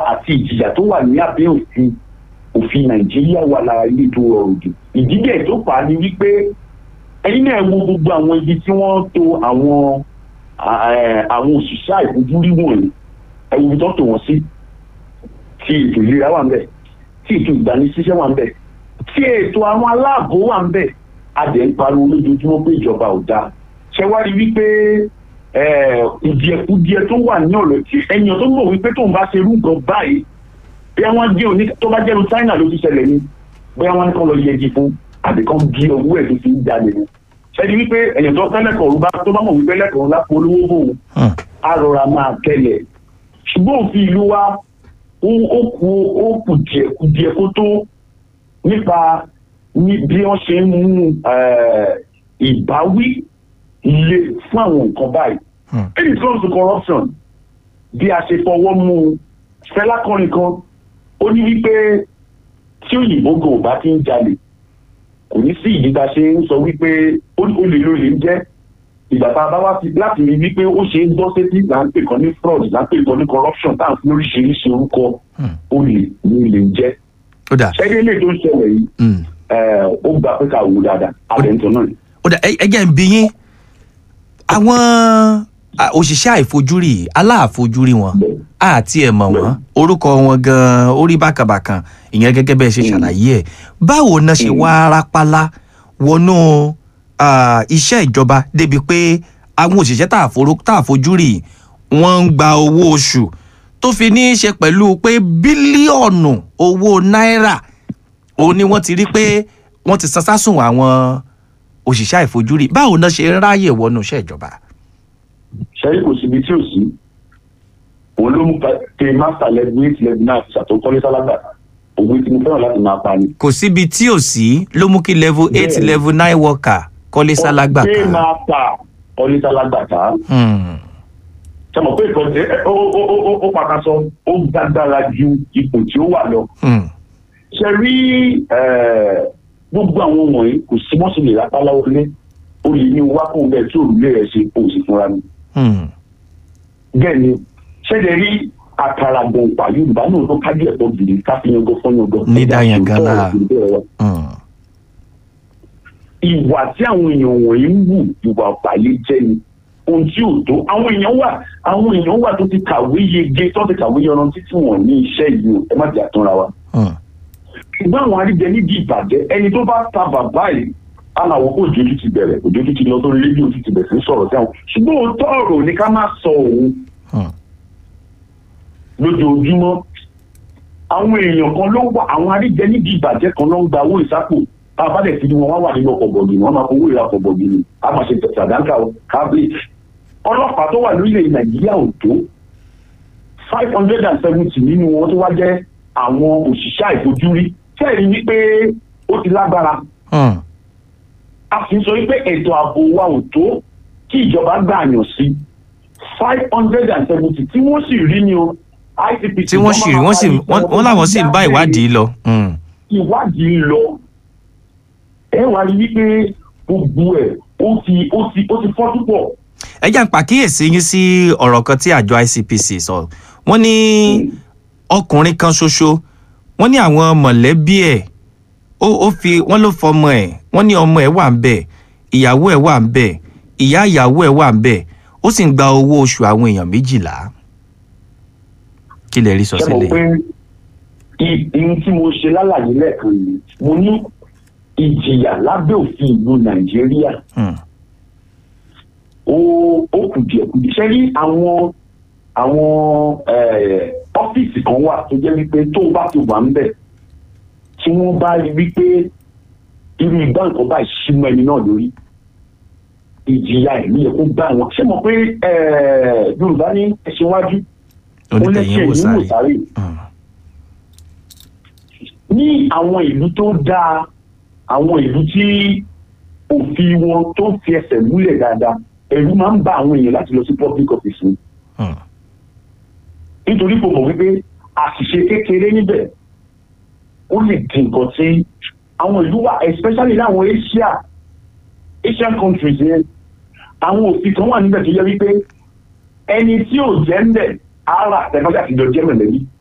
àti ìjìyà tó wà ní abẹ́ òfin òfin nàìjíríà wà lára ilé tó rọrùn jù ìdílé tó fà á ni wípé ẹ̀yin náà wo gbogbo àwọn ibi tí wọ́n to àwọn àwọn òṣìṣẹ́ àìfojúrí wọ̀nyí ẹ̀wù ibi tó tò wọ́n sí tí ètò ìlera wà ń bẹ̀ tí ètò ìgbanisíṣẹ́ wà ń bẹ̀ tí ètò àwọn aláàbò wà ń bẹ̀ adẹ̀ ń pariwo lójoojúmọ́ pé ìjọba ò dáa ṣe wá rí wípé ìdíẹ̀kudíẹ̀ tó wà ní ọ̀rọ̀ tí ẹ̀yàn tó mọ̀ wípé tóun bá ṣe irú nǹkan báyìí bí wọ́n gé òní tó bá jẹ́nu China ló ti ṣẹlẹ̀ ni bóyá wọ́n ní kán lọ yẹgi fún àbí kán gé owó ẹ̀ tó fi ń jalè ni ṣẹ́ni wípé ẹ̀yàn tó fẹ́ lẹ́kọ̀ọ́ bá tó bá mọ̀ wípé lẹ́kọ̀ọ́ lápò olówó bò á rọra máa tẹ̀lẹ̀ ṣùgbọ́n òfin ìlú wa ó kù ó kù díẹ̀ kù díẹ̀ kó tó nípa bí wọ́n ṣe ń mú ìbáwí le fún àwọn nǹkan báyìí. when it comes to corruption bí a ṣe fọwọ́ mú fẹ́lá kọrin kan ó ní wípé tí òyìnbó gan ò bá ti ń jalè kò ní sí ìdí tá a ṣe ń sọ wípé olè ló lè ń jẹ́ ìgbà tá a bá wá sí láti rí wípé ó ṣe ń gbọ́ sétí là ń pè kan ní fraud là ń pè kan ní corruption tá à ń fi oríṣiríṣi orúkọ olè ní lè ń jẹ́. ṣẹ́gẹ́ ilé tó ń ṣẹlẹ̀ yìí ó gbà pé ká wò dáadáa àbẹ̀ntàn náà. ó dà ẹ jẹ́ ń bí yín àwọn òṣìṣẹ́ àìfojúrí aláàfojúrí wọn àti ẹ̀ mọ̀ wọ́n orúkọ wọn gan-an orí bákàbàkàn ìyẹn gẹ́gẹ́ bẹ́ẹ̀ ṣe ṣàlàyé ẹ̀ báwo náà ṣe wá rápálá wọnú iṣẹ́ ìjọba débi pé àwọn òṣìṣẹ́ tá àfojúrí wọ́n ń gba owó oṣù tó fi ní í ṣe pẹ̀lú pé bílíọ̀nù owó náírà òun ni wọ́n ti rí pé wọ́n ti san sásùn àwọn òṣìṣẹ́ àìfojúrí báwo náà ṣe ń ráyè wọnú iṣẹ́ ìjọba. ṣẹ́yìn kò síbi tí ò sí òun ló mú pé master level eight level nine àti ṣàtúnkọ́lé sálágbà òwe tí mo fẹ́ràn láti máa pa ni. kò síbi tí ò sí ló mú kí level eight level nine worker kọ́lé sálágbà ká. ṣé máa ta kọ́lé sálágbà ká. ṣe mọ̀ pé ìkọ́ni ó pàkàṣọ ó gbàgbára ju ipò tí ó wà lọ. ṣe rí gbogbo àwọn wọ̀nyí kò sí mọ́sí lè rápá láwọlé ó lè ní wákùn bẹ́ẹ̀ tí òrùlé rẹ̀ ṣe kò sí fúnra mi. bẹ́ẹ̀ ni ṣẹ́jẹ̀ rí àkàrà gbọ̀npà yorùbá náà ló kájú ẹ̀kọ́ gidi káfíyàn gan fọ́yàn gan. ní dáyàn gan náà. ìwà tí àwọn èèyàn wọ̀nyí ń wù ìwà ọ̀pàlẹ̀ jẹ́ ni ohun tí ò tó àwọn èèyàn wà àwọn èèyàn wà tó ti kàwé yege tó ti kàwé yanrantí tí wọ́n ní iṣẹ́ yìí ẹ má jẹ́ àtúnra wa ṣùgbọ́n àwọn aríjẹ níbi ìbàjẹ́ ẹni tó bá ta bàbá yìí aláwọ̀ kó òjòjú ti bẹ̀rẹ̀ òjòjú ti lọ sórí rédíò ti ti bẹ̀rẹ̀ sí sọ̀rọ̀ sí àwọn ṣùgbọ́n òótọ́ ọ̀rọ̀ ni ká má sọ òun lójoojúmọ́ àwọn èèyàn kan ló wà àwọn aríjẹ níbi ìbàjẹ́ kan ló ń gba owó ìsápò tá a bá dẹ̀ fi wọn wá wà nínú ọkọ̀ bọ̀gì wọn máa fowó ìra ọkọ̀ bọ̀gì ni a máa ṣe sàdánkà kábíyì ọlọ́pàá tó wà lórílẹ̀ nàìjíríà ò tó five hundred and seventy nínú wọn tó wá jẹ́ àwọn òṣìṣẹ́ àìfojúrí fẹ́ẹ̀rí wípé ó ti lágbára. a sì ń sọ wípé ètò ààbò wa ò tó kí ìjọba gbà yàn sí five hundred and seventy tí wọ́n sì rí ni o ICPC. tí wọ́n sì rí wọ́n sì wọ́n làwọn sì ń bá ìwádìí lọ. ìwádìí lọ ẹ wá rí wípé gbogbo ẹ̀ ó ti ó ti ó ti fọ́ túbọ̀. ẹ jẹ́ àpàkíyèsí yín sí ọ̀rọ̀ kan tí àjọ ICPC sọ wọ́n ní ọkùnrin kan ṣoṣo wọ́n ní àwọn mọ̀lẹ́bí ẹ̀ ó fi wọ́n ló fọmọ ẹ̀ wọ́n ní ọmọ ẹ̀ wà ń bẹ̀ ìyàwó ẹ̀ wà ń bẹ̀ ìyá ìyàwó ẹ̀ wà ń bẹ̀ ó sì ń gba owó oṣù àwọn èèyàn méjìlá kí lè rí sọ sílẹ̀. ṣe mọ̀ pé ihun tí mo ṣe lálàyé lẹ́ẹ̀kan yìí mo ní ìjìyà lábẹ́ òfin ìlú nàìjíríà ó ó kùdìẹ̀kùdìẹ̀ ṣe rí àwọn àwọn ọ́fíìsì kan wà tó jẹ́ wípé tó o bá ti wà ń bẹ̀ tí wọ́n bá rí wípé irú ìgbà nǹkan báyìí símọ́ ẹni náà lórí ìjìyà ẹ̀mí yẹ kó gbà wọn ṣé mo pé yorùbá ní ẹṣin wájú ó lẹ́sẹ̀ ní wòsàrè ní àwọn ìlú tó dáa àwọn ìlú tí òfin wọn tó fi ẹsẹ̀ múlẹ̀ dáadáa ẹ̀rù máa ń bá àwọn èèyàn láti lọ sí public office ni nítorí kò mọ̀ wípé àṣìṣe kékeré níbẹ̀ ó lè di nǹkan tí àwọn ìlú wà especially láwọn Asia Asian countries yẹn àwọn òfin kan wà níbẹ̀ tó yẹ wípé ẹni tí ò jẹ́ ń bẹ̀ ara àtẹ̀kọ́jà ti jọ jẹ́ mẹ̀lẹ́bí